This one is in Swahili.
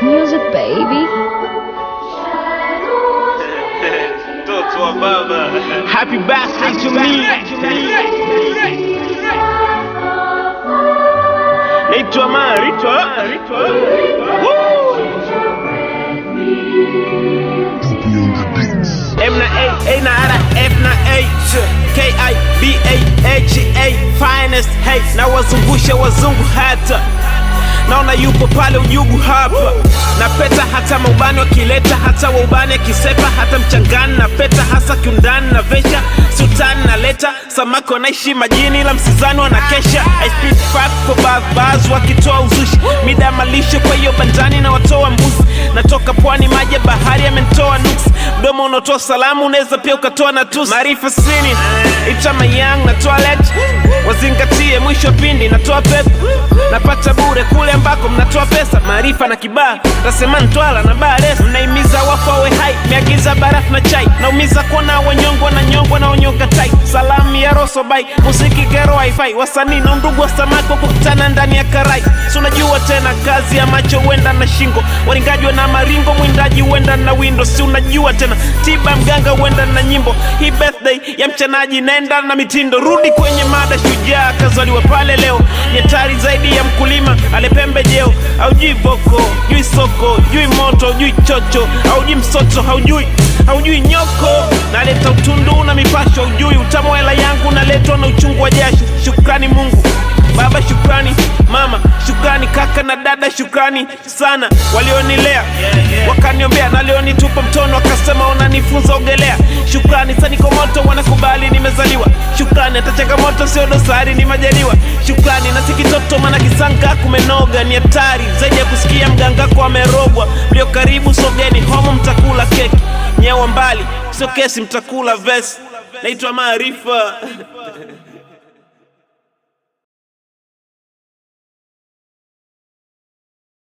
music, baby. Mtoto wa baba. Happy birthday to me. Naitwa Marito. Woo! M na A, A na R, F na A, K I B A H A, finest hey, na wazungusha wazungu hata naona yupo pale ujugu hapa na peta hata maubani wakileta hata waubani akisepa hata mchangani na peta hasa kiundani na vesha sultani na leta samaki wanaishi majini la msizani wanakesha I speak fact for bars, bars wakitoa uzushi mida ya malisho kwa hiyo bandani na watoa mbuzi natoka pwani maji ya bahari yamentoa nuksi mdomo unaotoa salamu unaweza pia ukatoa na tusi maarifa sini itama yang natoa let wazingatie mwisho wa pindi natoa pepo napata bure kule ambako mnatoa pesa maarifa na kibaa tasema ntwala na bares mnaimiza wafawe hai meagiza barafu na chai naumiza kuona wanyongwa na nyongwa na onyoka tai salamu ya rosobai muziki kero wifi wasanii na undugu wa samaki wa kukutana ndani ya karai si unajua tena kazi ya macho huenda na shingo waringaji na maringo mwindaji huenda na windo si unajua tena tiba mganga huenda na nyimbo hii birthday ya mchanaji naenda na mitindo rudi kwenye mada shujaa kazaliwa pale leo ni hatari zaidi ya mkulima alepembe jeo haujui boko jui soko jui moto jui chocho haujui msoto haujui haujui nyoko naleta utundu na mipasho ujui utamu wa hela yangu naletwa na uchungu wa jasho shukrani mungu baba shukrani mama shukrani kaka na dada shukrani sana walionilea wakaniombea nalionitupa mtono wakasema unanifunza ogelea shukrani saniko moto wanakubali nimezaliwa shukrani hata changamoto sio dosari ni majaliwa shukrani na sikitoto mana kisanga kumenoga ni hatari zaidi ya kusikia mgangako amerogwa mlio karibu sogeni homo mtakula keki nyewa mbali sio kesi mtakula vesi naitwa maarifa